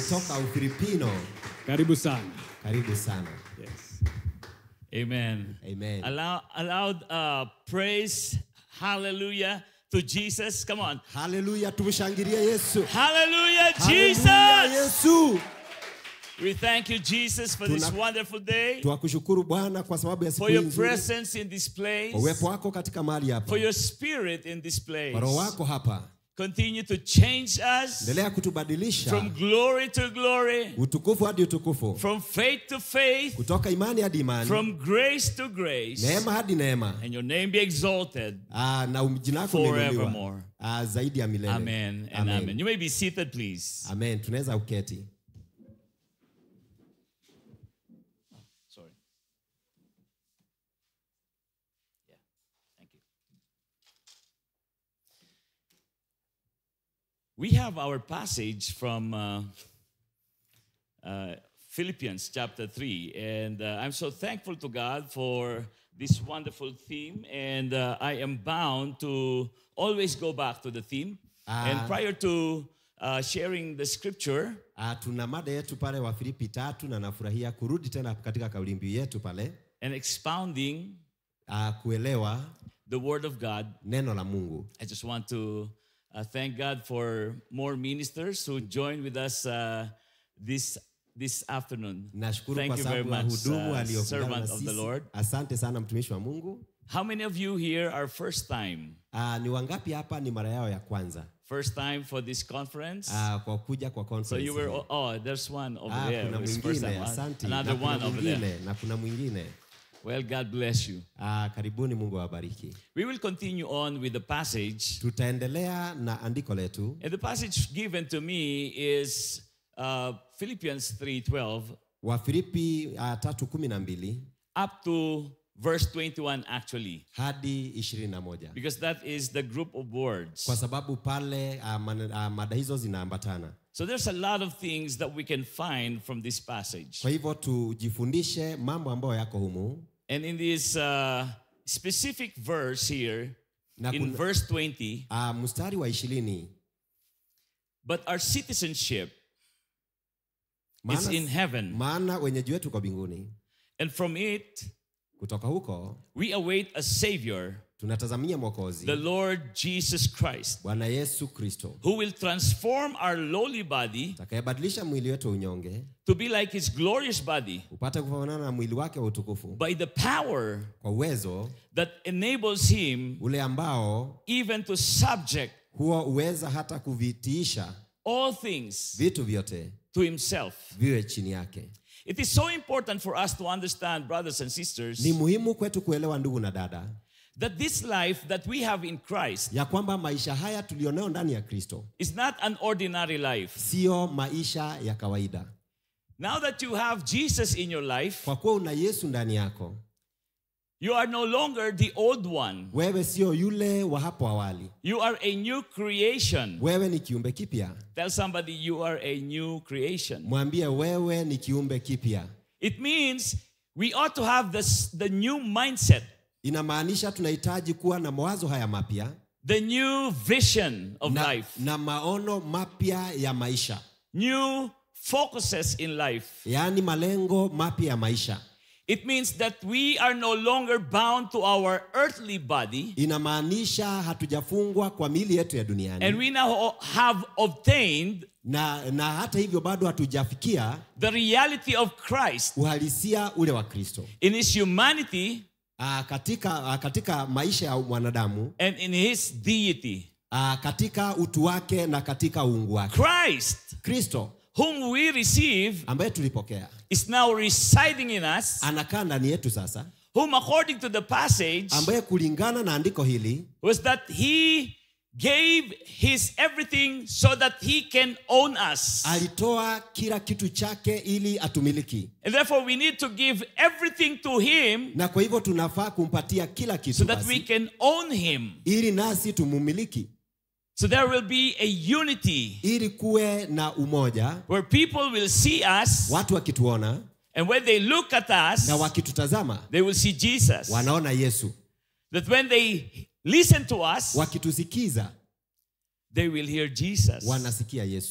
kutoka Ufilipino. Karibu sana. Karibu sana. Yes. Amen. Amen. Allow, allowed uh, praise, hallelujah to Jesus. Come on. Haleluya, tumshangilie Yesu. Hallelujah, Haleluya, Jesus. Yesu. We thank you, Jesus, for this Tuna- wonderful day, Twakushukuru Bwana kwa sababu ya siku for hii your nzuri, presence in this place, kwa uwepo wako katika mahali hapa, for your spirit in this place. kwa roho wako hapa. Continue to change us Endelea kutubadilisha from glory to glory, utukufu hadi utukufu, from faith to faith, kutoka imani hadi imani, from grace to grace. neema hadi neema, And your name be exalted. Ah, na jina lako liinuliwa Forevermore. Ah, zaidi ya milele. Amen and amen. You may be seated, please. Amen. Tunaweza uketi. Sorry. Yeah. Thank you. We have our passage from uh, uh, Philippians chapter 3, and uh, I'm so thankful to God for this wonderful theme, and uh, I am bound to always go back to the theme. and Ah. prior to uh, sharing the scripture, Ah, tuna mada yetu pale wa Filipi tatu na nafurahia kurudi tena katika kauli mbiu yetu pale and expounding ah, kuelewa the Word of God, neno la Mungu. I just want to uh, thank God for more ministers who joined with us uh, this this afternoon. Nashukuru Thank kwa you very sababu ya much, hudumu uh, aliyoungana servant na of the sisi. Lord. Asante sana mtumishi wa Mungu. How many of you here are first time? Ah, ni wangapi hapa ni mara yao ya kwanza First time for this conference? ah, kwa kuja kwa so conference you were hii? oh, there's one over ah, there. kuna who's first mwingine time. Uh, asante, Another na kuna one over there. mwingine na kuna mwingine Well, God bless you. ah, karibuni. Mungu awabariki. We will continue on with the passage. Tutaendelea na andiko letu And the passage given to me is uh, Philippians 3:12 wa Filipi ah, tatu kumi na mbili up to verse 21 actually hadi ishirini na moja because that is the group of words kwa sababu pale ah, man- ah, mada hizo zinaambatana. so there's a lot of things that we can find from this passage Kwa hivyo tujifundishe mambo ambayo yako humu and in this uh, specific verse here na in kuna, verse 20 ah, mstari wa ishirini but our citizenship is maana, in heaven maana wenyeji wetu kwa mbinguni, and from it kutoka huko we await a savior tunatazamia mwokozi the lord jesus christ Bwana Yesu Kristo who will transform our lowly body atakayebadilisha mwili wetu wa unyonge to be like his glorious body upate kufanana na mwili wake wa utukufu by the power kwa uwezo that enables him ule ambao even to subject huo uweza hata kuvitiisha all things vitu vyote to himself. viwe chini yake. It is so important for us to understand, brothers and sisters, Ni muhimu kwetu kuelewa, ndugu na dada, that this life that we have in Christ ya kwamba maisha haya tulionayo ndani ya Kristo is not an ordinary life. siyo maisha ya kawaida. Now that you have Jesus in your life, Kwa kuwa una Yesu ndani yako, you are no longer the old one. wewe sio yule wa hapo awali, You are a new creation. wewe ni kiumbe kipya. Tell somebody you are a new creation. Mwambie wewe ni kiumbe kipya. It means we ought to have this, the new mindset, Inamaanisha tunahitaji kuwa na mawazo haya mapya the new vision of na, life, na maono mapya ya maisha, new focuses in life. yaani malengo mapya ya maisha. It means that we are no longer bound to our earthly body, Inamaanisha hatujafungwa kwa miili yetu ya and duniani we now have obtained na, na hata hivyo bado hatujafikia the reality of Christ uhalisia ule wa Kristo in his humanity Ah, katika, ah, katika maisha ya mwanadamu and in his deity. ah, katika utu wake na katika uungu wake. Christ, Kristo whom we receive, ambaye tulipokea is now residing in us, anakaa ndani yetu sasa, whom, according to the passage, ambaye kulingana na andiko hili was that he gave his everything so that he can own us. alitoa kila kitu chake ili atumiliki, And therefore, we need to give everything to him na kwa hivyo tunafaa kumpatia kila kitu so that we basi, can own him. ili nasi tumumiliki, So there will be a unity ili kuwe na umoja, where people will see us, watu wakituona and when they look at us, na wakitutazama they will see Jesus. wanaona Yesu, That when they listen to us, wakitusikiza they will hear Jesus. wanasikia Yesu.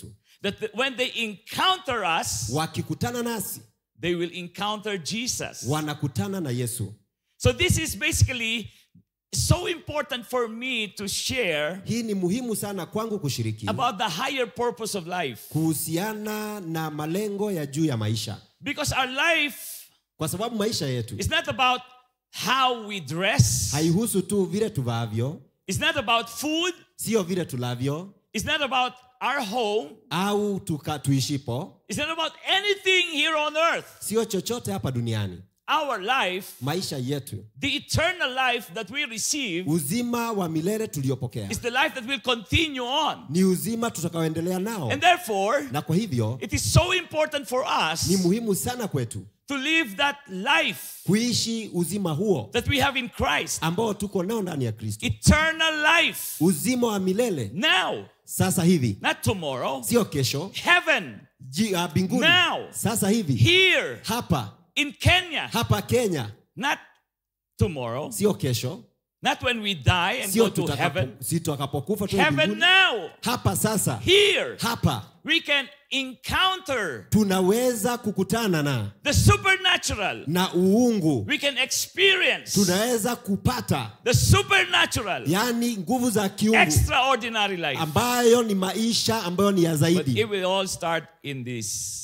that the- when they encounter us, wakikutana nasi they will encounter Jesus. wanakutana na yesu So this is basically so important for me to share hii ni muhimu sana kwangu kushiriki about the higher purpose of life. kuhusiana na malengo ya juu ya maisha Because our life kwa sababu maisha yetu is not about how we dress, haihusu tu vile tuvaavyo it's not about food, sio vile tulavyo it's not about our home, au tuka, tuishipo it's not about anything here on earth. sio chochote hapa duniani Our life, maisha yetu the eternal life that we receive, uzima wa milele tuliopokea is the life that will continue on. ni uzima tutakaoendelea nao And therefore, na kwa hivyo it is so important for us ni muhimu sana kwetu to live that life kuishi uzima huo that we have in Christ. ambao tuko nao ndani ya kristo Eternal life. uzima wa milele Now, sasa hivi not tomorrow. sio kesho Heaven. ji- ah, mbinguni Now. sasa hivi Here hapa in Kenya. hapa kenya Not tomorrow. sio kesho Not when we die and sio go to tutakapo- heaven. si tutakapokufa tuwe Heaven mbinguni. now. hapa sasa Here. hapa We can encounter tunaweza kukutana na the supernatural. na uungu We can experience tunaweza kupata the supernatural, yaani nguvu za kiungu extraordinary life. ambayo ni maisha ambayo ni ya But zaidi it will all start in this,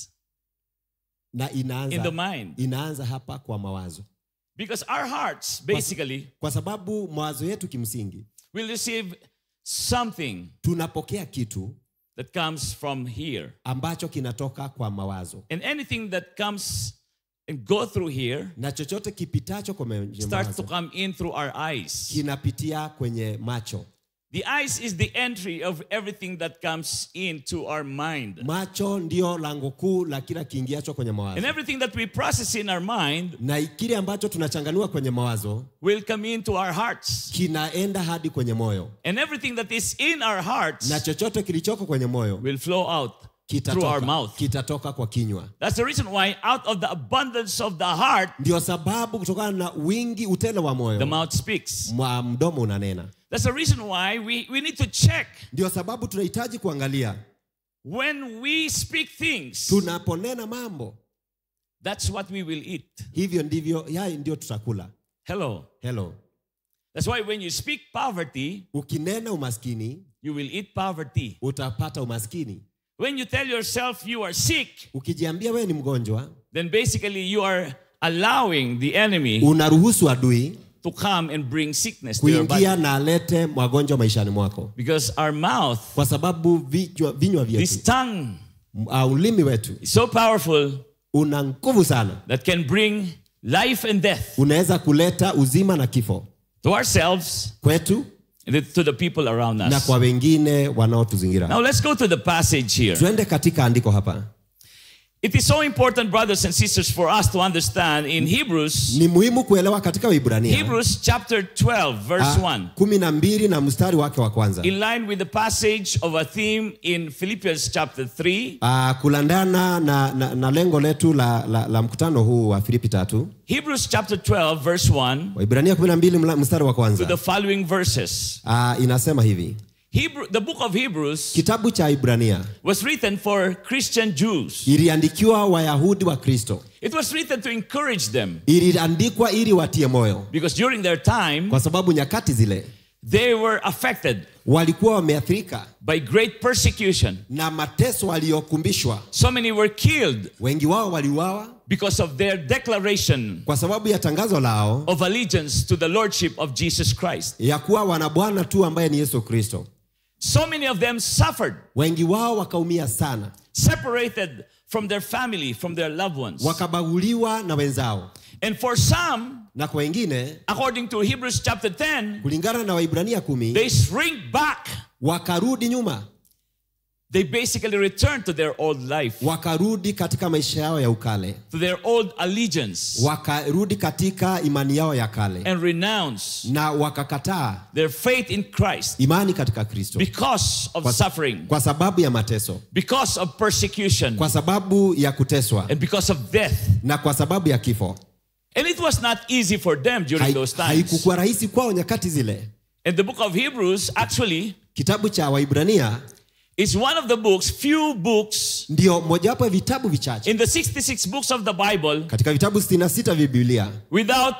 na in the inaanza, mind. inaanza hapa kwa mawazo Because our hearts, basically, kwa sababu mawazo yetu kimsingi will receive something tunapokea kitu that comes from here. ambacho kinatoka kwa mawazo And anything that comes and go through here na chochote kipitacho kwenye starts to mawazo come in through our eyes. kinapitia kwenye macho The eyes is the entry of everything that comes into our mind. macho ndio lango kuu la kila kiingiacho kwenye And mawazo everything that we process in our mind na kile ambacho tunachanganua kwenye mawazo will come into our hearts. kinaenda hadi kwenye moyo And everything that is in our hearts na chochote kilichoko kwenye moyo will flow out through our kitatoka, mouth. kitatoka kwa kinywa That's the reason why, out of the abundance of the heart, ndio sababu kutokana na wingi utele wa the moyo mouth speaks. mwa mdomo unanena That's the reason why we, we need to check ndio sababu tunahitaji kuangalia when we speak things, tunaponena mambo that's what we will eat. hivyo ndivyo yai ndio tutakula Hello. hello That's why when you speak poverty, ukinena umaskini you will eat poverty. utapata umaskini When you tell yourself you are sick, ukijiambia wewe ni mgonjwa then basically you are allowing the enemy unaruhusu adui to come and bring sickness to your body. kuingia na alete magonjwa maishani mwako Because our mouth, kwa sababu vichwa, vinywa this vyetu tongue, uh, ulimi wetu is so powerful una nguvu sana that can bring life and death unaweza kuleta uzima na kifo to ourselves kwetu and to the people around na us. kwa wengine wanaotuzingira Now let's go to the passage here. tuende katika andiko hapa It is so important, brothers and sisters, for us to understand in Hebrews, ni muhimu kuelewa katika Waibrania Hebrews chapter 12, verse 1. kumi na mbili na mstari wake wa kwanza in line with the passage of a theme in Philippians chapter 3, Ah, kulandana na, na, na lengo letu la, la, la mkutano huu wa Filipi tatu Hebrews chapter 12, verse 1, Waibrania kumi na mbili mla- mstari wa to the kwanza following verses. Ah, inasema hivi Hebrew, the book of Hebrews kitabu cha Ibrania was written for Christian Jews. iliandikiwa Wayahudi wa Kristo It was written to encourage them iliandikwa ili watie moyo because during their time, kwa sababu nyakati zile they were affected walikuwa wameathirika by great persecution. na mateso waliokumbishwa So many were killed wengi wao waliuawa because of their declaration kwa sababu ya tangazo lao of allegiance to the Lordship of Jesus Christ. ya kuwa wana bwana tu ambaye ni Yesu Kristo So many of them suffered, wengi wao wakaumia sana separated from their family, from their loved ones. wakabaguliwa na wenzao And for some, na kwa wengine according to Hebrews chapter 10, kulingana na Waibrania kumi they shrink back. wakarudi nyuma They basically return to their old life, wakarudi katika maisha yao ya ukale to their old allegiance, wakarudi katika imani yao ya kale and renounce na wakakataa their faith in Christ imani katika Kristo because of kwa, suffering, kwa sababu ya mateso because of persecution, kwa sababu ya kuteswa and because of death. na kwa sababu ya kifo And it was not easy for them during Hai- those times. haikukuwa rahisi kwao nyakati zile And the book of Hebrews actually kitabu cha Waibrania is one of the books, few books ndio mojawapo ya vitabu vichache in the 66 books of the Bible katika vitabu 66 vya Biblia without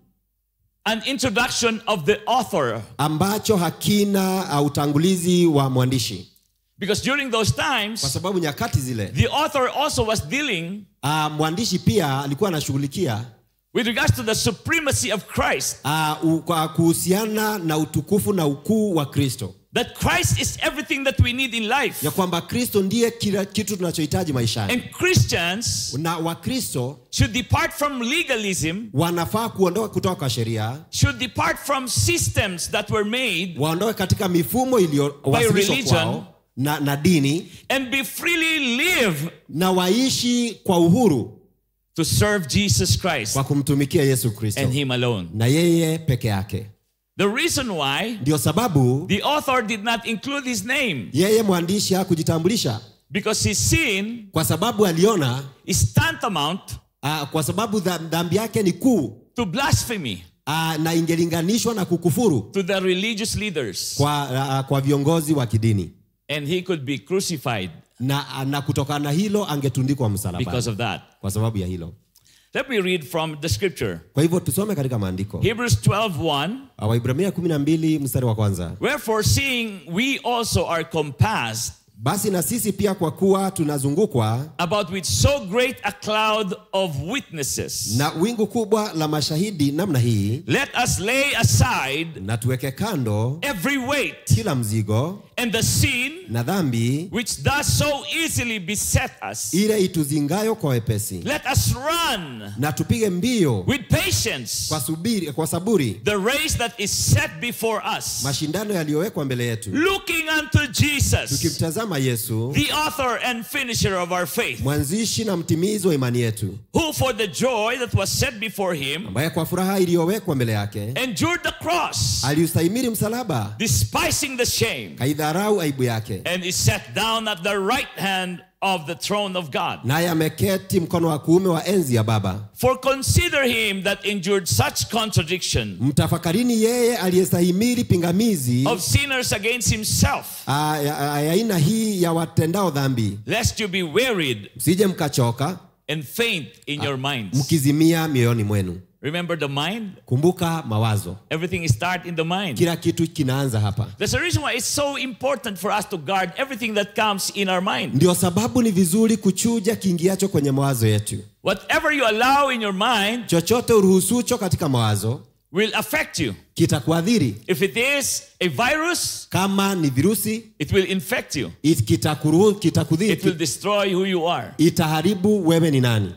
an introduction of the author. ambacho hakina uh, utangulizi wa mwandishi, Because during those kwa times, sababu nyakati zile the author also was dealing uh, mwandishi pia alikuwa anashughulikia with regards to the supremacy of Christ. uh, u- kwa kuhusiana na utukufu na ukuu wa Kristo, That Christ is everything that we need in life. ya kwamba Kristo ndiye kila kitu tunachohitaji maishani, And Christians na Wakristo should depart from legalism, wanafaa kuondoka kutoka kwa sheria, should depart from systems that were made, waondoke katika mifumo iliyowasilishwa religion. kwao na, na dini and be freely live na waishi kwa uhuru to serve Jesus Christ kwa kumtumikia Yesu Kristo and Him alone. na yeye peke yake. The reason why Ndio sababu the author did not include his name, yeye mwandishi hakujitambulisha, because his sin kwa sababu aliona is tantamount uh, kwa sababu dha- dhambi yake ni kuu to blasphemy uh, na ingelinganishwa na kukufuru to the religious leaders, kwa, uh, kwa viongozi wa kidini and he could be crucified na, na kutokana na hilo angetundikwa msalabani because of that. kwa sababu ya hilo. Let me read from the scripture Kwa hivyo tusome katika maandiko Hebrews 12:1. Uh, Waibrania 12 mstari wa kwanza. Wherefore, seeing we also are compassed Basi na sisi pia kwa kuwa tunazungukwa about with so great a cloud of witnesses, na wingu kubwa la mashahidi namna hii, let us lay aside na tuweke kando every weight kila mzigo and the sin na dhambi which does so easily beset us. ile ituzingayo kwa wepesi, Let us run na tupige mbio with patience kwa, subiri, kwa saburi the race that is set before us, mashindano yaliyowekwa mbele yetu, looking unto Jesus, tukimtazama Yesu the author and finisher of our faith, mwanzishi na mtimizi wa imani yetu, who for the joy that was set before him ambaye kwa furaha iliyowekwa mbele yake endured the cross, aliustahimili msalaba, despising the shame, kaidharau aibu yake, and is set down at the right hand of the throne of God. naye ameketi mkono wa kuume wa enzi ya Baba. For consider him that endured such contradiction Mtafakarini yeye aliyestahimili pingamizi of sinners against himself, ah, ya ya aina hii ya watendao dhambi, lest you be wearied msije mkachoka and faint in your minds. mkizimia mioyoni mwenu. Remember the mind? Kumbuka mawazo, Everything is start in the mind. kila kitu kinaanza hapa. There's a reason why it's so important for us to guard everything that comes in our mind. Ndio sababu ni vizuri kuchuja kiingiacho kwenye mawazo yetu. Whatever you allow in your mind Chochote uruhusucho katika mawazo will affect you. kitakuadhiri. If it is a virus, Kama ni virusi, it will infect you. it- kitakuru- It will kitakudhiri, destroy who you are. itaharibu wewe ni nani.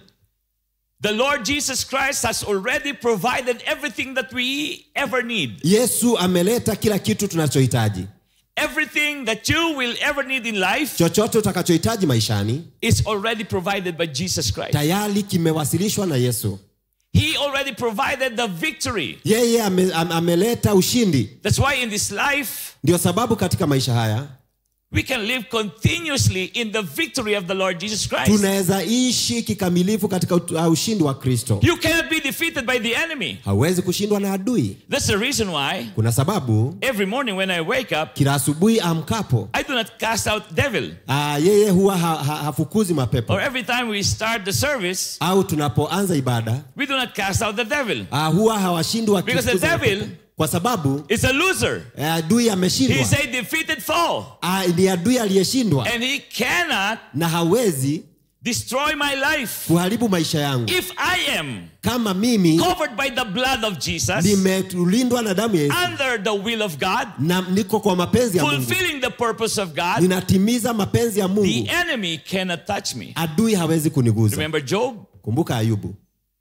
The Lord Jesus Christ has already provided everything that we ever need. Yesu ameleta kila kitu tunachohitaji. Everything that you will ever need in life Chochote utakachohitaji maishani is already provided by Jesus Christ. tayari kimewasilishwa na Yesu. He already provided the victory. Yeye ame, am, ameleta ushindi. That's why in this life, Ndio sababu katika maisha haya we can live continuously in the victory of the Lord Jesus Christ. tunaweza ishi kikamilifu katika ut- uh, ushindi wa Kristo. You cannot be defeated by the enemy. Hauwezi kushindwa na adui. That's the reason why Kuna sababu every morning when I wake up, kila asubuhi amkapo, I do not cast out devil. uh, yeye huwa ha, ha, hafukuzi mapepo, Or every time we start the service, au tunapoanza ibada we do not cast out the devil. uh, huwa hawashindi Because the wakifukuza devil- mapepo. kwa sababu It's a loser. uh, adui ameshindwa. He's a defeated foe. Uh, ni adui aliyeshindwa And he cannot na hawezi destroy my life. kuharibu maisha yangu. If I am Kama mimi covered by the blood of Jesus, nimelindwa na damu ya Yesu under the will of God, na niko kwa mapenzi ya Mungu, fulfilling the purpose of God, ninatimiza mapenzi ya the Mungu, enemy cannot touch me. adui hawezi kuniguza. Remember Job? Kumbuka Ayubu,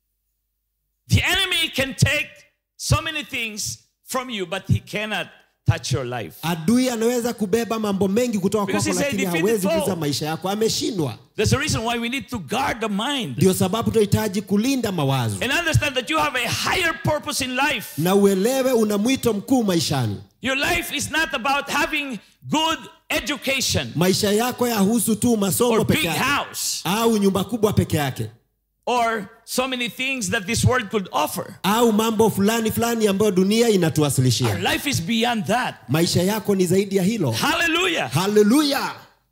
The enemy can take so many things from you, but he cannot touch your life. adui anaweza kubeba mambo mengi kutoka Because kwako, he's a lakini defeated hawezi foe. kuza maisha yako. Ameshindwa. There's a reason why we need to guard the mind Ndio sababu tunahitaji kulinda mawazo and understand that you have a higher purpose in life. na uelewe una mwito mkuu maishani. Your life is not about having good education Maisha yako yahusu tu masomo or peke big yake house au nyumba kubwa peke yake or so many things that this world could offer. au mambo fulani fulani ambayo dunia Our inatuwasilishia. life is beyond that. Maisha yako ni zaidi ya hilo. Hallelujah. Haleluya!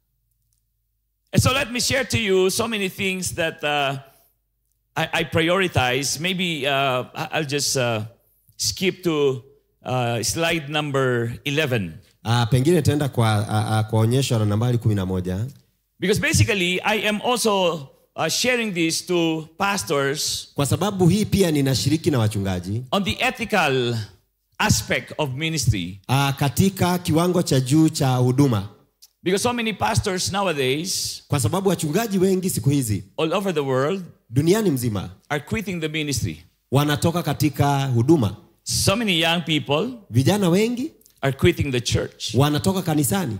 And so let me share to you so many things that uh, I, I prioritize. Maybe uh, I- I'll just uh, skip to uh, slide number 11. Ah, pengine taenda kwa, ah, ah, kwa onyesho la nambari kumi na moja Because basically, I am also uh, sharing this to pastors kwa sababu hii pia ninashiriki na wachungaji on the ethical aspect of ministry. ah, katika kiwango cha juu cha huduma Because so many pastors nowadays, kwa sababu wachungaji wengi siku hizi all over the world, duniani mzima are quitting the ministry. wanatoka katika huduma So many young people vijana wengi are quitting the church. wanatoka kanisani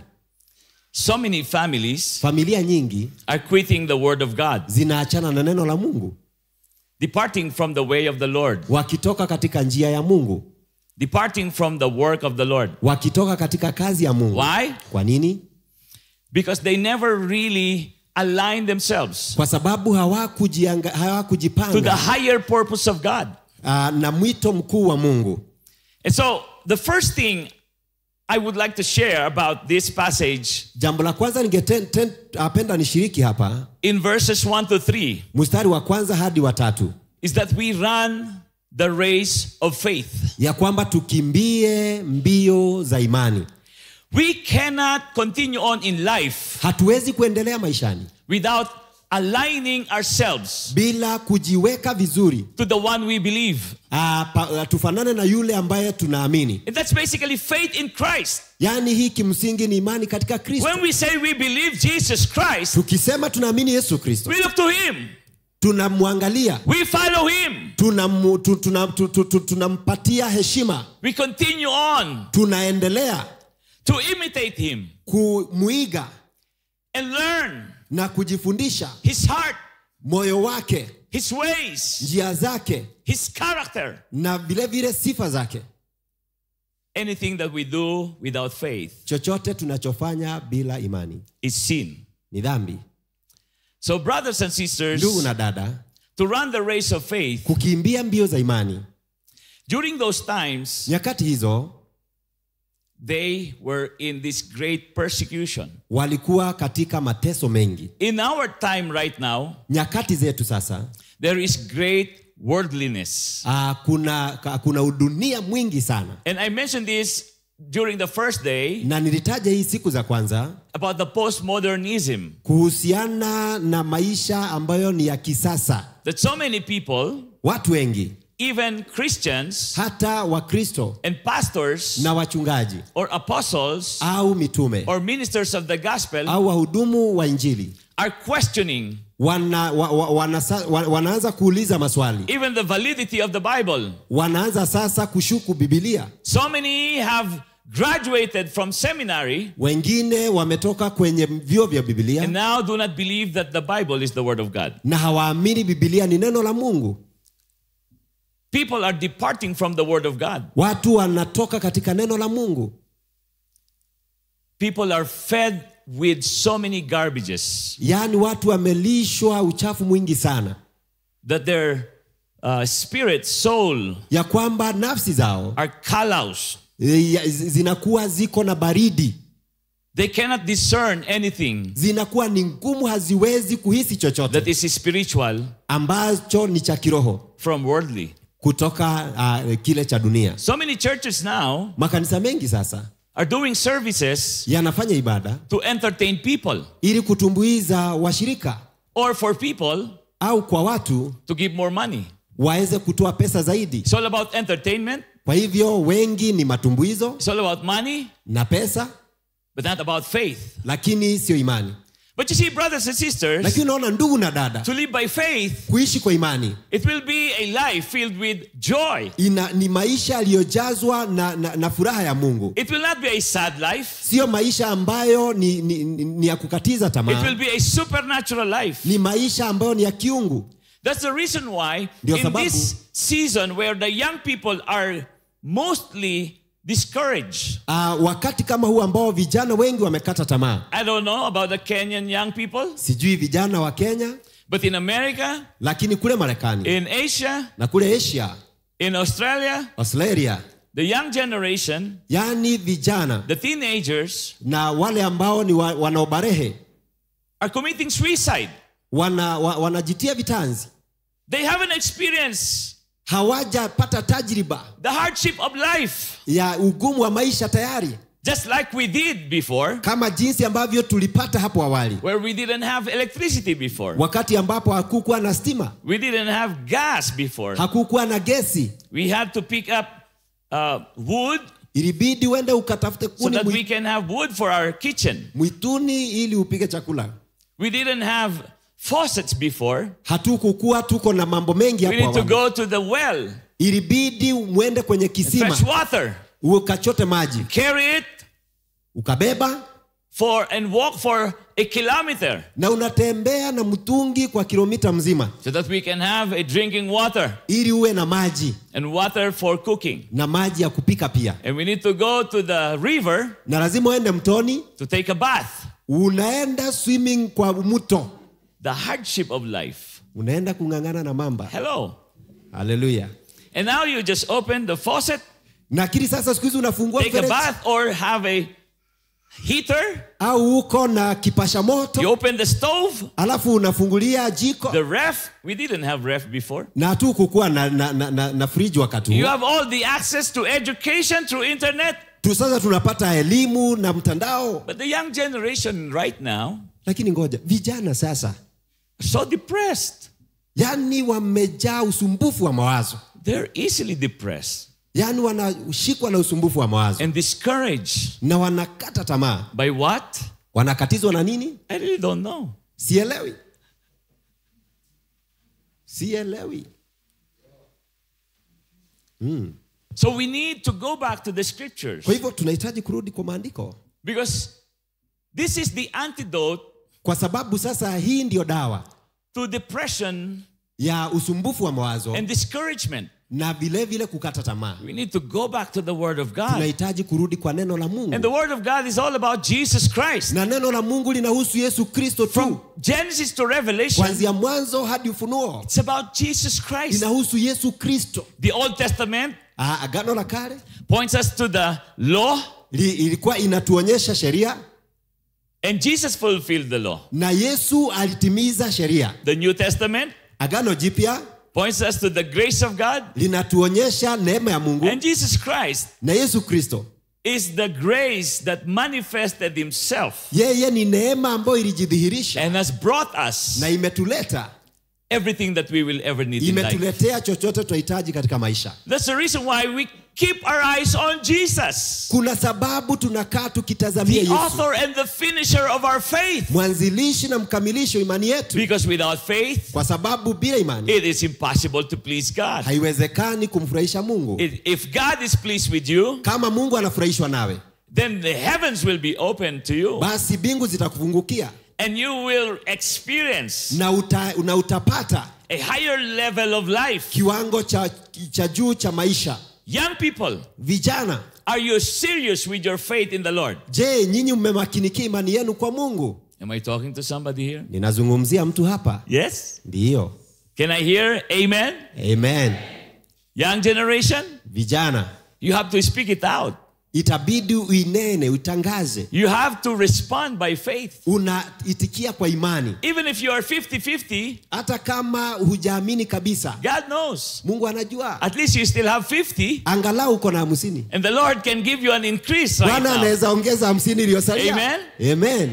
So many families familia nyingi are quitting the word of God, zinaachana na neno la mungu departing from the way of the Lord, wakitoka katika njia ya mungu departing from the work of the Lord. wakitoka katika kazi ya mungu Why? kwa nini Because they never really align themselves kwa sababu hawakujianga- to the hawakujipanga higher purpose of God. ah, na mwito mkuu wa mungu And so, the first thing I would like to share about this passage jambo la kwanza ningependa nishiriki hapa in verses 1 to 3 mstari wa kwanza hadi wa tatu is that we run the race of faith. ya kwamba tukimbie mbio za imani We cannot continue on in life hatuwezi kuendelea maishani without aligning ourselves bila kujiweka vizuri to the one we believe. ah, pa, ah, tufanane na yule ambaye tunaamini And that's basically faith in Christ. yaani hii kimsingi ni imani katika kristo When we say we believe Jesus Christ, tukisema tunaamini yesu kristo we look to Him, tunamwangalia we follow Him, tunamu- tu- tuna- tu- tu- tu- tunampatia heshima we continue on tunaendelea to imitate Him kumwiga and learn na kujifundisha His heart, moyo wake His ways, njia zake His character. na vilevile sifa zake Anything that we do without faith chochote tunachofanya bila imani is sin. ni dhambi So, brothers and sisters, ndugu na dada to run the race of faith, kukimbia mbio za imani during those times, nyakati hizo they were in this great persecution. walikuwa katika mateso mengi In our time right now, nyakati zetu sasa there is great worldliness. uh, kuna, ka- kuna udunia mwingi sana And I mentioned this during the first day na nilitaja hii siku za kwanza about the postmodernism kuhusiana na maisha ambayo ni ya kisasa that so many people, watu wengi even Christians hata wakristo and pastors na wachungaji or apostles au mitume or ministers of the gospel au wahudumu wa injili are questioning wana, wa, wa, wanasa, wa, wanaanza kuuliza maswali even the validity of the Bible. wanaanza sasa kushuku bibilia So many have graduated from seminary wengine wametoka kwenye vyuo vya bibilia and now do not believe that the Bible is the Word of God. na hawaamini bibilia ni neno la mungu People are departing from the Word of God. watu wanatoka katika neno la mungu People are fed with so many garbages yaani watu wamelishwa uchafu mwingi sana that their uh, spirit, soul ya kwamba nafsi zao are callous. e, ya- zi- zinakuwa ziko na baridi They cannot discern anything zinakuwa ni ngumu haziwezi kuhisi chochote that is spiritual ambacho ni cha kiroho from worldly. kutoka uh, kile cha dunia So many churches now makanisa mengi sasa are doing services yanafanya ibada to entertain people ili kutumbuiza washirika or for people au kwa watu to give more money. waweze kutoa pesa zaidi It's all about entertainment, kwa hivyo wengi ni matumbuizo it's all about money, na pesa but not about faith. lakini sio imani But you see, brothers and sisters, lakini unaona ndugu na dada to live by faith, kuishi kwa imani it will be a life filled with joy. ina, ni maisha yaliyojazwa na, na, na furaha ya mungu It will not be a sad life. sio maisha ambayo ni, ni, ni, ni ya kukatiza It tamaa will be a supernatural life. ni maisha ambayo ni ya kiungu That's the reason why Ndio in sababu- this season where the young people are mostly discouraged. uh, wakati kama huu ambao vijana wengi wamekata tamaa I don't know about the Kenyan young people, sijui vijana wa kenya but in America, lakini kule marekani in Asia, na kule asia in Australia, australia the young generation, yaani vijana the teenagers, na wale ambao ni wa, wanaobarehe are committing suicide. wana, wa, wanajitia vitanzi They haven't experienced hawajapata tajriba the hardship of life ya ugumu wa maisha tayari just like we did before, kama jinsi ambavyo tulipata hapo awali where we didn't have electricity before. wakati ambapo hakukuwa na stima We didn't have gas before. hakukuwa na gesi We had to pick up uh, wood ilibidi uende ukatafute so kuni that we mwi- can have wood for our kitchen. mwituni ili upike chakula We didn't have faucets before. hatukukuwa tuko na mambo mengi We hapo need to awali go to the well, ilibidi mwende kwenye kisima fetch water, ukachote maji carry it ukabeba for and walk for a kilometer na unatembea na mtungi kwa kilomita mzima so that we can have a drinking water ili uwe na maji and water for cooking. na maji ya kupika pia And we need to go to the river na lazima uende mtoni to take a bath. unaenda swimming kwa mto The hardship of life. unaenda kung'ang'ana na mamba Hello. haleluya And now you just open the faucet, nakili sasa siku hizi unafungua take a mfereji bath, or have a heater. au uko na kipasha You moto open the stove, alafu unafungulia jiko the ref. We didn't have ref before. na hatu kukuwa na, na, na, na, na friji wakati You huo have all the access to education through internet. tu sasa tunapata elimu na mtandao But the young generation right now lakini ngoja vijana sasa are so depressed. yani wamejaa usumbufu wa mawazo They're easily depressed yani wanashikwa na usumbufu wa mawazo and discouraged. na wanakata tamaa By what? wanakatizwa na nini I really don't know. sielewi sielewi So we need to go back to the scriptures kwa hivyo tunahitaji kurudi kwa maandiko because this is the antidote kwa sababu sasa hii ndiyo dawa to depression ya usumbufu wa mawazo and discouragement. na vile vile kukata tamaa We need to go back to the Word of God. tunahitaji kurudi kwa neno la And mungu the Word of God is all about Jesus Christ. na neno la mungu linahusu yesu kristo From tu Genesis to Revelation, kuanzia mwanzo hadi ufunuo it's about Jesus Christ. linahusu yesu kristo The Old Testament Ah, agano la kale points us to the law, li, ilikuwa inatuonyesha sheria and Jesus fulfilled the law. na yesu alitimiza sheria The New Testament agano jipya points us to the grace of God, linatuonyesha neema ya mungu and Jesus Christ na yesu kristo is the grace that manifested Himself yeye ni neema ambayo ilijidhihirisha and has brought us na imetuleta everything that we will ever need in life. imetuletea chochote tunahitaji katika maisha That's the reason why we keep our eyes on Jesus, kuna sababu tunakaa tukitazamia the yesu author and the finisher of our faith. mwanzilishi na mkamilisho imani yetu Because without faith, kwa sababu bila imani it is impossible to please God. haiwezekani kumfurahisha mungu If if God is pleased with you, kama mungu anafurahishwa nawe then the heavens will be open to you basi mbingu zitakufungukia and you will experience na, uta, na utapata a higher level of life. kiwango cha, cha juu cha maisha Young people, vijana are you serious with your faith in the Lord? je nyinyi mmemakinikia imani yenu kwa mungu Am I talking to somebody here? ninazungumzia mtu hapa Yes? ndiyo Can I hear amen? amen Young generation, vijana you have to speak it out. itabidi uinene uitangaze You have to respond by faith. unaitikia kwa imani Even if you are 50 50, hata kama hujaamini kabisa God knows. mungu anajua At least you still have 50, angalau uko na hamsini and the Lord can give you an increase right bwana now. anaweza ongeza hamsini iliyosalia Amen. amen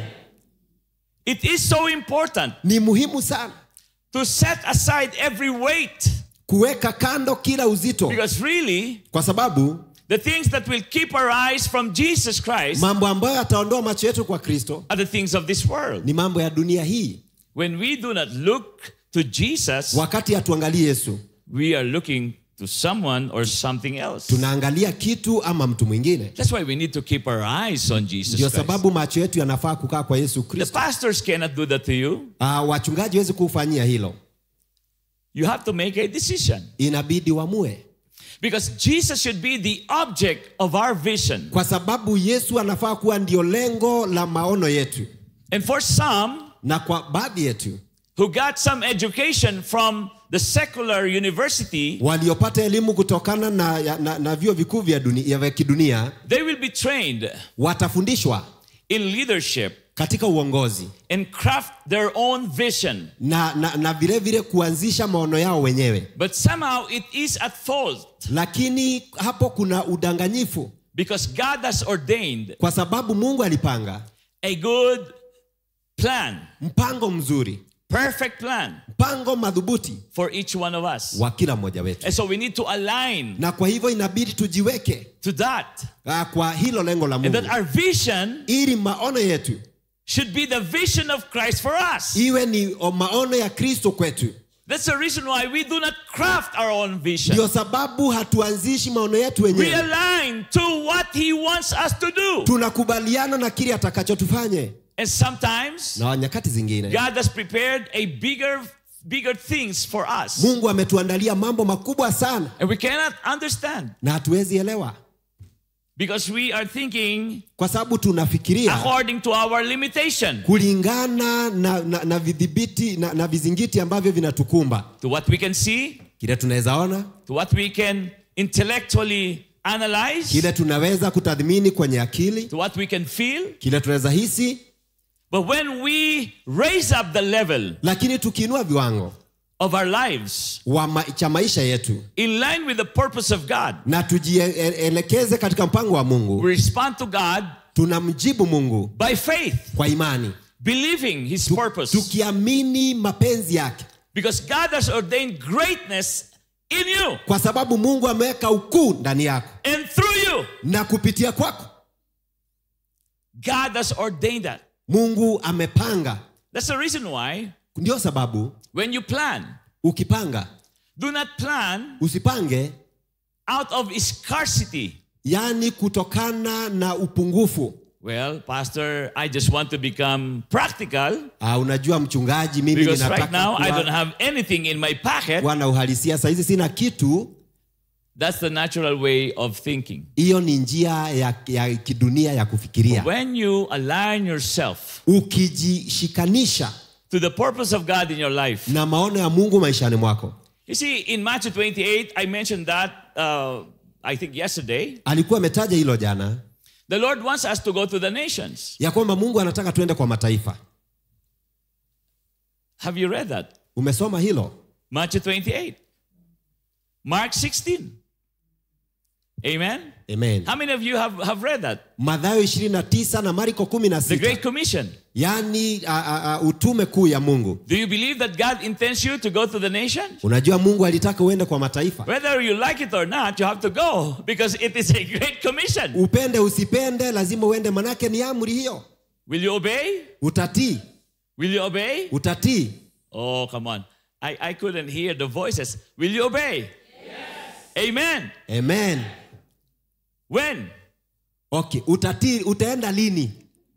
It is so important ni muhimu sana to set aside every weight kuweka kando kila uzito because really, kwa sababu the things that will keep our eyes from Jesus Christ mambo ambayo yataondoa macho yetu kwa kristo are the things of this world. ni mambo ya dunia hii When we do not look to Jesus, wakati hatuangalii yesu we are looking to someone or something else. tunaangalia kitu ama mtu mwingine That's why we need to keep our eyes on Jesus ndio Christ. sababu macho yetu yanafaa kukaa kwa yesu The kristo pastors cannot do that to you. uh, wachungaji wezi kufanyia hilo You have to make a decision inabidi wamue because Jesus should be the object of our vision. kwa sababu yesu anafaa kuwa ndio lengo la maono yetu And for some na kwa baadhi yetu who got some education from the secular university, waliopata elimu kutokana na, ya- na, na vyuo vikuu vya, dunia, vya kidunia they will be trained watafundishwa in leadership katika uongozi and craft their own vision. na, na, na vile vile kuanzisha maono yao wenyewe But somehow it is at fault lakini hapo kuna udanganyifu because God has ordained kwa sababu mungu alipanga a good plan, mpango mzuri perfect plan mpango madhubuti for each one of us. wa kila mmoja wetu And so we need to align na kwa hivyo inabidi tujiweke to that. ah, kwa hilo lengo la And mungu that our vision ili maono yetu should be the vision of Christ for us. iwe ni o- maono ya kristo kwetu That's the reason why we do not craft our own vision. ndio sababu hatuanzishi maono yetu We wenyewe align to what He wants us to do. tunakubaliana na kile atakachotufanye And sometimes na nyakati zingine God has prepared a bigger, bigger things for us. mungu ametuandalia mambo makubwa sana And we cannot understand na hatuwezi elewa because we are thinking kwa sababu tunafikiria according to our limitation, kulingana na, na, na vidhibiti na, na vizingiti ambavyo vinatukumba to what we can see, kile tunaweza ona to what we can intellectually analyze, kile tunaweza kutathmini kwenye akili to what we can feel. kile tunaweza hisi But when we raise up the level lakini tukiinua viwango of our lives wa ma, cha maisha yetu in line with the purpose of God, na tujielekeze katika mpango wa mungu we respond to God tunamjibu mungu by faith, kwa imani believing His Tu- purpose. tukiamini mapenzi yake Because God has ordained greatness in you kwa sababu mungu ameweka ukuu ndani yako and through you. na kupitia kwako God has ordained that. mungu amepanga That's the reason why ndio sababu when you plan, ukipanga do not plan usipange out of scarcity. yani kutokana na upungufu Well, Pastor, I just want to become practical uh, unajua mchungaji mimi because right ninataka now I don't kuwa, have anything in my pocket. kuwa na uhalisia sahizi sina kitu That's the natural way of thinking. hiyo ni njia ya, ya kidunia ya kufikiria When you align yourself ukijishikanisha to the purpose of God in your life, na maono ya mungu maishani mwako you see, in Matthew 28, I mentioned that, uh, I think yesterday. alikuwa ametaja hilo jana The Lord wants us to go to the nations. ya kwamba mungu anataka tuende kwa mataifa Have you read that? umesoma hilo Matthew 28, Mark 16. Amen. amen How many of you have, have read that? madhayo 29 na mariko The 16 Great Commission. yaani a, a, a, utume kuu ya mungu Do you believe that God intends you to go to the nations? unajua mungu alitaka uende kwa mataifa Whether you like it or not, you have to go because it is a great commission. upende usipende lazima uende manake ni amri hiyo Will you obey? utatii Will you obey? utatii Oh, come on. I, I couldn't hear the voices. Will you obey? Yes. Amen. amen When? okay utatii utaenda lini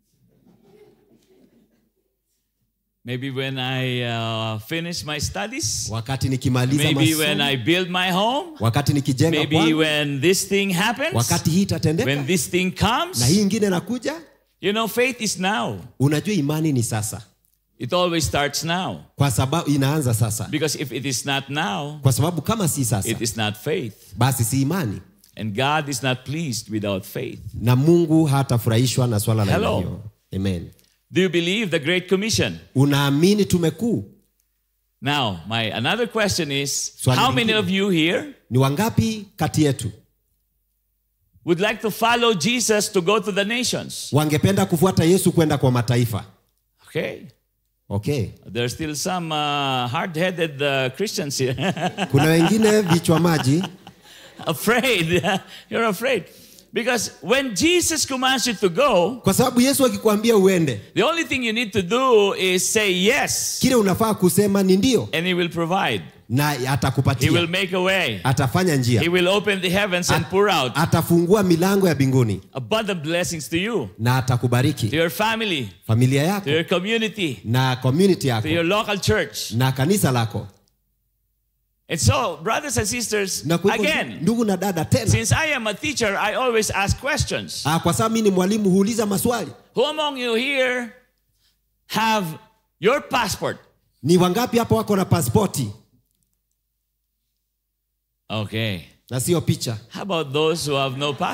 Maybe when I uh, finish my studies. wakati nikimaliza Maybe when masomo I build my home. wakati nikijenga Maybe kwangu, when this thing happens. wakati hii itatendeka When this thing na comes. hii ingine nakuja You know, faith is now. unajua imani ni sasa It always starts now. kwa sababu inaanza sasa Because if it is not now, kwa sababu kama si sasa it is not faith. basi si imani And God is not pleased without faith. na mungu hatafurahishwa na swala la aina Hello. hiyo amen Do you believe the Great Commission? unaamini tumekuu Now, my another question is Swali how many lingine. of you here ni wangapi kati yetu would like to follow Jesus to go to the nations? wangependa kufuata yesu kwenda kwa mataifa Okay. okay There's still some uh, hard-headed uh, Christians here. kuna wengine vichwa maji afraid. You're afraid. Because when Jesus commands you to go, kwa sababu yesu akikwambia uende the only thing you need to do is say yes, kile unafaa kusema ni ndio and He will provide. na He will atakupatia make a way. atafanya njia He will open the heavens and pour out atafungua milango ya mbinguni abundant blessings to you, na to atakubariki your family, familia to yako your community, na community to yako your local church. na kanisa lako And so, brothers and sisters, na kwa hivyo, again, ndugu na dada tena since I am a teacher, I always ask questions. ah, kwa sababu mi ni mwalimu huuliza maswali Who among you here have your passport? ni wangapi hapa wako na paspoti Okay. na sio picha How about those who have no passport?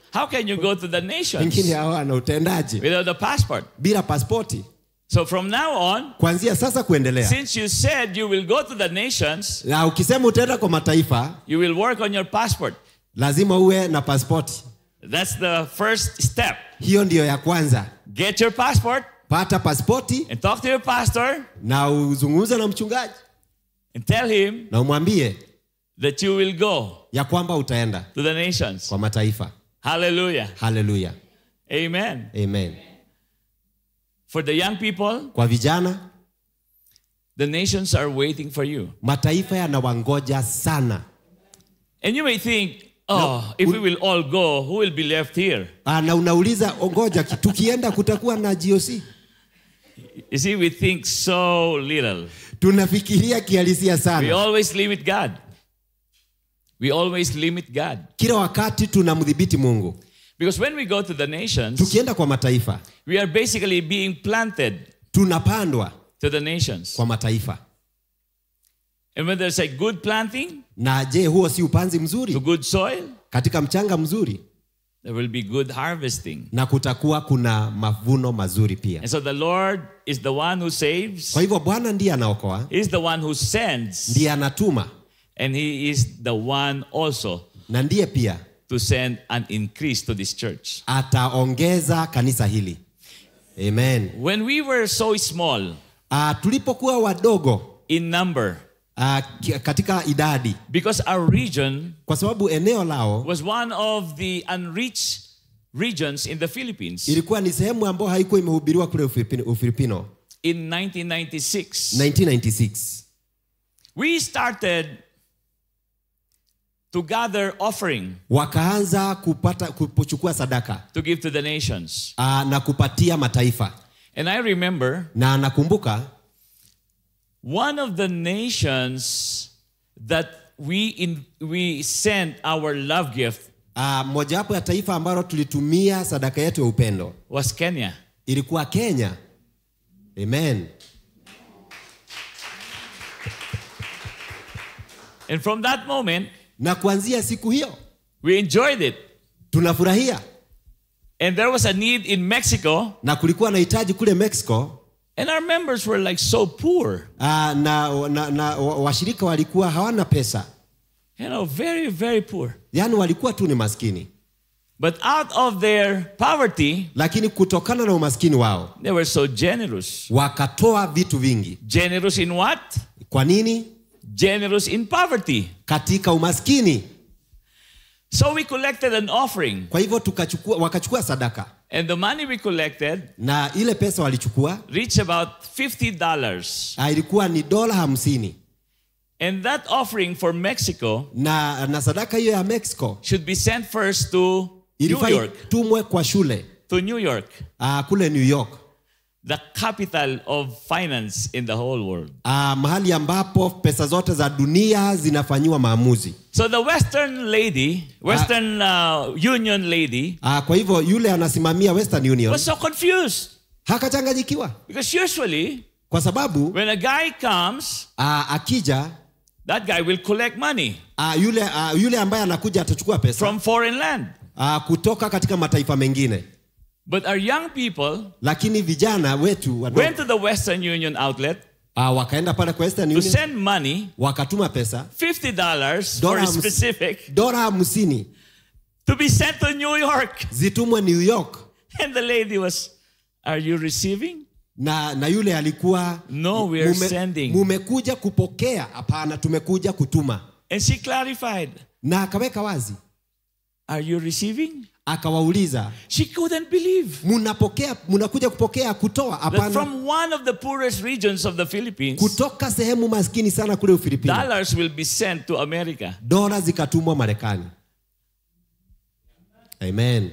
How can you go to the nations wengine hawana utendaji without a passport? bila paspoti So from now on, kuanzia sasa kuendelea since you said you will go to the nations, na ukisema utaenda kwa mataifa you will work on your passport. lazima uwe na paspoti That's the first step. hiyo ndiyo ya kwanza Get your passport pata paspoti and talk to your pastor na uzungumze na mchungaji and tell him na umwambie that you will go ya kwamba utaenda to the nations. kwa mataifa Hallelujah. haleluya Amen. amen For the young people, kwa vijana the nations are waiting for you. mataifa yanawangoja sana And you may think, oh, if we will all go, who will be left here? Ah, na unauliza ongoja ki- tukienda kutakuwa na goc You see, we think so little. tunafikiria kihalisia We sana always limit God. We always limit God. kila wakati tunamdhibiti mungu Because when we go to the nations, tukienda kwa mataifa we are basically being planted tunapandwa to the nations. kwa mataifa And when there's a good planting na je huo si upanzi to mzuri good soil, katika mchanga mzuri there will be good harvesting. na kutakuwa kuna mavuno mazuri pia And so the Lord is the one who saves, kwa hivyo bwana ndiye anaokoa He's the one who sends, ndiye anatuma and He is the one also na ndiye pia to send an increase to this church. ataongeza kanisa hili amen When we were so small uh, tulipokuwa wadogo in number, uh, katika idadi because our region kwa sababu eneo lao was one of the unreached regions in the Philippines ilikuwa ni sehemu ambayo haikuwa imehubiriwa kule Ufilipino, Ufilipino in 1996. 1996 We started to gather offering wakaanza kupata kuchukua sadaka to give to the nations. uh, na kupatia mataifa And I remember na nakumbuka one of the nations that we in, we sent our love gift uh, mojawapo ya taifa ambalo tulitumia sadaka yetu ya upendo was Kenya. ilikuwa Kenya amen And from that moment, na kuanzia siku hiyo we enjoyed it. tunafurahia And there was a need in Mexico, na kulikuwa na hitaji kule Mexico and our members were like so poor, uh, na, na, na wa- washirika walikuwa hawana pesa you know, very, very poor. yaani walikuwa tu ni maskini But out of their poverty, lakini kutokana na umaskini wao they were so generous. wakatoa vitu vingi Generous in what? kwa nini Generous in poverty. katika umaskini So we collected an offering, kwa hivyo tukachukua wakachukua sadaka and the money we collected na ile pesa walichukua reached about $50. ah, ilikuwa ni dola hamsini And that offering for Mexico na, na sadaka hiyo ya Mexico should be sent first to New ilifaa York, itumwe kwa shule to New York, uh, kule New York the capital of finance in the whole world. uh, mahali ambapo pesa zote za dunia zinafanyiwa maamuzi So the Western lady, Western uh, Union lady, uh, kwa hivyo yule anasimamia Western Union was so confused hakachanganyikiwa because usually kwa sababu when a guy comes, uh, akija that guy will collect money uh, yule, uh, yule ambaye anakuja atachukua pesa from foreign land. uh, kutoka katika mataifa mengine But our young people lakini vijana wetu wadogo, went to the Western Union outlet uh, wakaenda pale kwa Western to Union send money, wakatuma pesa $50 for Dola a hams- specific, dola hamsini to be sent to New York. zitumwe New York And the lady was, Are you receiving? na, na yule alikuwa No, we are sending. mumekuja kupokea hapana tumekuja kutuma And she clarified, na akaweka wazi Are you receiving? akawauliza She couldn't believe mnapokea mnakuja kupokea kutoa that hapana from one of the poorest regions of the Philippines, kutoka sehemu maskini sana kule Ufilipino dollars will be sent to America. dola zikatumwa Marekani amen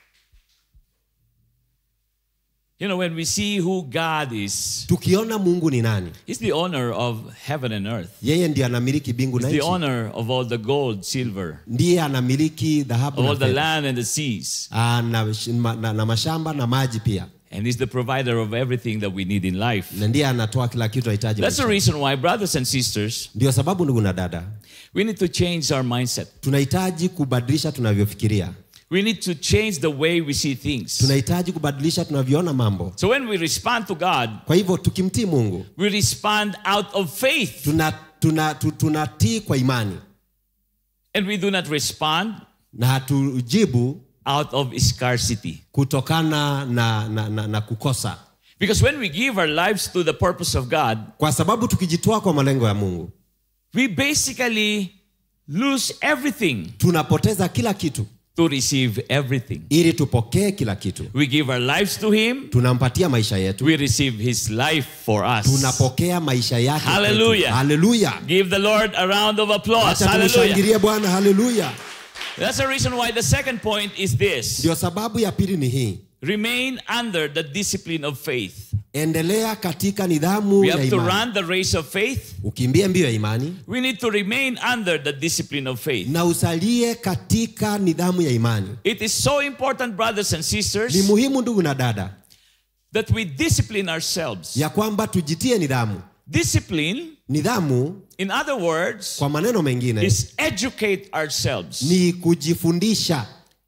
You know, when we see who God is, tukiona Mungu ni nani He's the owner of heaven and earth, yeye ndiye anamiliki bingu na He's the nchi owner of all the gold, silver, ndiye anamiliki dhahabu of na all the fedha. land and the seas. Ah, na, na, na, na mashamba na maji pia And He's the provider of everything that we need in life. na ndiye anatoa kila kitu ahitaji That's the maishani. reason why, brothers and sisters, ndio sababu ndugu na dada we need to change our mindset. tunahitaji kubadilisha tunavyofikiria We need to change the way we see things. tunahitaji kubadilisha tunavyoona mambo So when we respond to God, kwa hivyo tukimtii mungu we respond out of faith. tuna tuna, tu- tunatii kwa imani And we do not respond na hatujibu out of scarcity. kutokana na, na, na, na kukosa Because when we give our lives to the purpose of God, kwa sababu tukijitoa kwa malengo ya mungu we basically lose everything tunapoteza kila kitu to receive everything. ili tupokee kila kitu We give our lives to Him, tunampatia maisha yetu we receive His life for us. tunapokea maisha yake kwetu. Hallelujah. haleluya Give the Lord a round of applause. acha Hallelujah. tumshangilie bwana haleluya That's the reason why the second point is this ndio sababu ya pili ni hii remain under the discipline of faith. endelea katika nidhamu We ya have to imani run the race of faith. ukimbie mbio ya imani We need to remain under the discipline of faith. na usalie katika nidhamu ya imani It is so important, brothers and ni sisters, muhimu ndugu na dada that we discipline ourselves. ya kwamba tujitie nidhamu Discipline, nidhamu in other words, kwa maneno mengine is educate ourselves. ni kujifundisha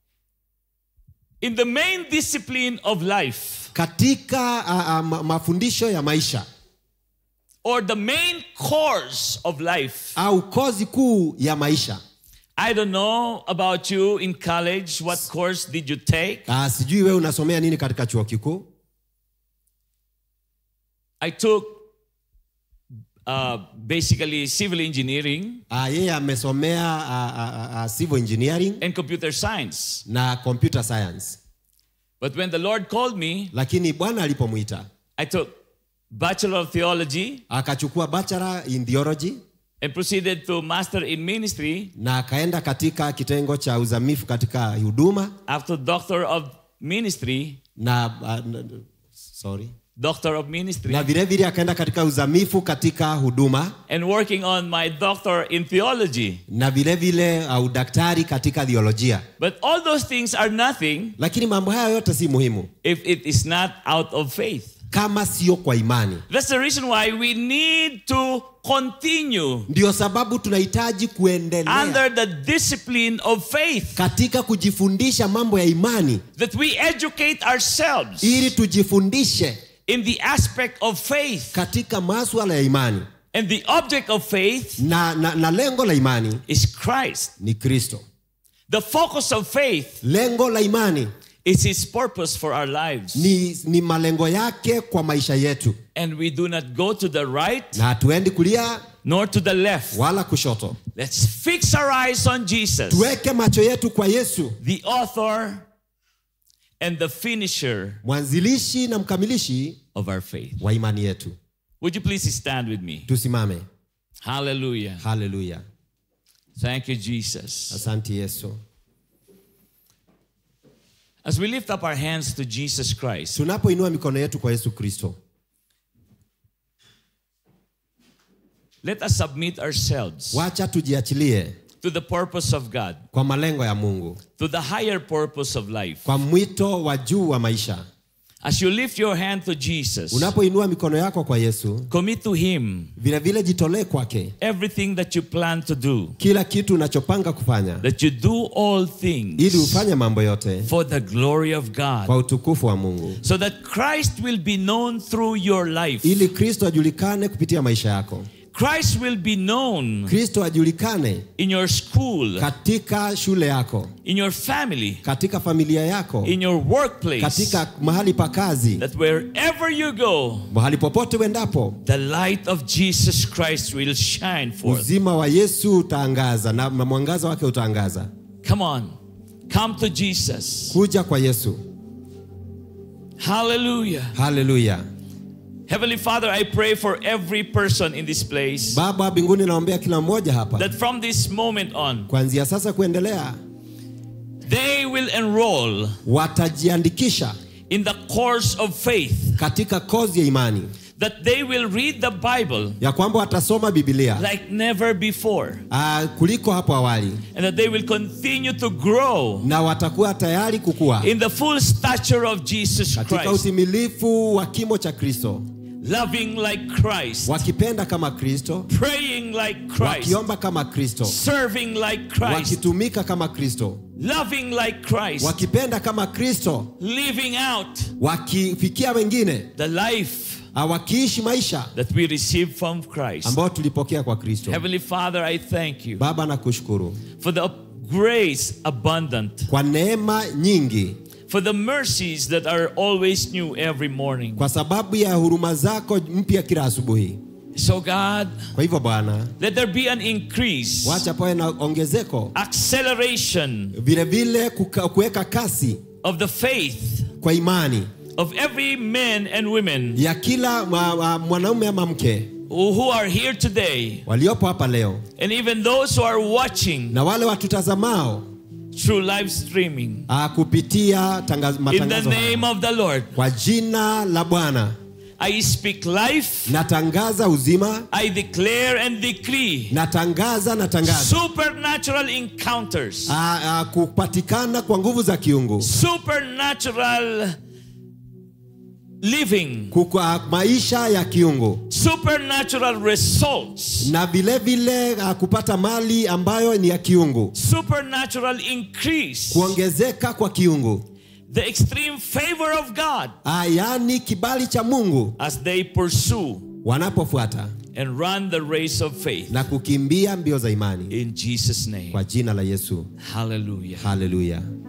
In the main discipline of life, katika a, a, ma, mafundisho ya maisha or the main course of life. au kozi kuu ya maisha I don't know about you in college, what course did you take? Ah, sijui wewe unasomea nini katika chuo kikuu I took uh, basically civil engineering Ah, yeye amesomea ah, ah, ah, civil engineering and computer science. na computer science But when the Lord called me, lakini bwana alipomwita I took Bachelor of Theology akachukua bachelor in theology and proceeded to Master in Ministry na akaenda katika kitengo cha uzamifu katika huduma after Doctor of Ministry, na, ah, na sorry Doctor of Ministry, na vile vile akaenda katika uzamifu katika huduma and working on my Doctor in Theology. na vile vile uh, udaktari katika theolojia But all those things are nothing lakini mambo haya yote si muhimu if it is not out of faith. kama sio kwa imani That's the reason why we need to continue ndio sababu tunahitaji kuendelea under the discipline of faith, katika kujifundisha mambo ya imani that we educate ourselves ili tujifundishe in the aspect of faith. katika maswala ya imani And the object of faith na, na, na lengo la imani is Christ. ni kristo The focus of faith lengo la imani is His purpose for our lives. ni, ni malengo yake kwa maisha yetu And we do not go to the right na hatuendi kulia nor to the left. wala kushoto Let's fix our eyes on Jesus, tuweke macho yetu kwa yesu the author and the finisher mwanzilishi na mkamilishi of our faith. wa imani yetu Would you please stand with me? tusimame Hallelujah. haleluya Thank you, Jesus. asante yesu As we lift up our hands to Jesus Christ, tunapoinua mikono yetu kwa yesu kristo let us submit ourselves wacha tujiachilie to the purpose of God, kwa malengo ya mungu to the higher purpose of life. kwa mwito wa juu wa maisha As you lift your hand to Jesus, unapoinua mikono yako kwa yesu commit to Him vile vile jitolee kwake everything that you plan to do, kila kitu unachopanga kufanya that you do all ili things ufanye mambo yote for the glory of kwa God, utukufu wa mungu so that Christ will be known through your life. ili kristo ajulikane kupitia maisha yako Christ will be known kristo ajulikane in your school, katika shule yako in your family, katika familia yako in your workplace, katika mahali pa kazi that wherever you go, mahali popote uendapo the light of Jesus Christ will shine forth. uzima wa yesu utaangaza na na mwangaza wake utaangaza Come on, come to Jesus. kuja kwa yesu Hallelujah. haleluya Heavenly Father, I pray for every person in this place baba mbinguni naombea kila mmoja hapa that from this moment on, kuanzia sasa kuendelea they will enroll watajiandikisha in the course of faith, katika kozi ya imani that they will read the Bible ya kwamba watasoma bibilia like never before, uh, kuliko hapo awali and that they will continue to grow na watakuwa tayari kukua in the full stature of Jesus katika Christ, utimilifu wa kimo cha kristo loving like Christ, wakipenda kama kristo praying like Christ, wakiomba kama kristo serving like Christ, wakitumika kama kristo loving like Christ, wakipenda kama kristo living out wakifikia wengine the life ah, wakiishi maisha that we received from Christ. ambayo tulipokea kwa kristo Heavenly Father, I thank you baba nakushukuru for the grace abundant, kwa neema nyingi for the mercies that are always new every morning. kwa sababu ya huruma zako mpya kila asubuhi So, God, kwa hivyo bwana let there be an increase, wacha pawe na ongezeko acceleration vile vile kuka- kuweka kasi of the faith kwa imani of every man and women ya kila ma- ma- mwanaume ama mke who who are here today, waliopo hapa leo and even those who are watching na wale watutazamao through live streaming. ah, kupitia tangaz, In the matangazo name haya. of the Lord, kwa jina la bwana I speak life, natangaza uzima I declare and decree natangaza natangaza supernatural encounters, ah, ah, kupatikana kwa nguvu za kiungu supernatural living, Kuku, ah, maisha ya kiungu supernatural results, na vile vile ah, kupata mali ambayo ni ya kiungu supernatural increase, kuongezeka kwa kiungu the extreme favor of God ah, yaani kibali cha mungu as they pursue wanapofuata and run the race of faith. na kukimbia mbio za imani In Jesus' name. kwa jina la yesu Hallelujah. haleluya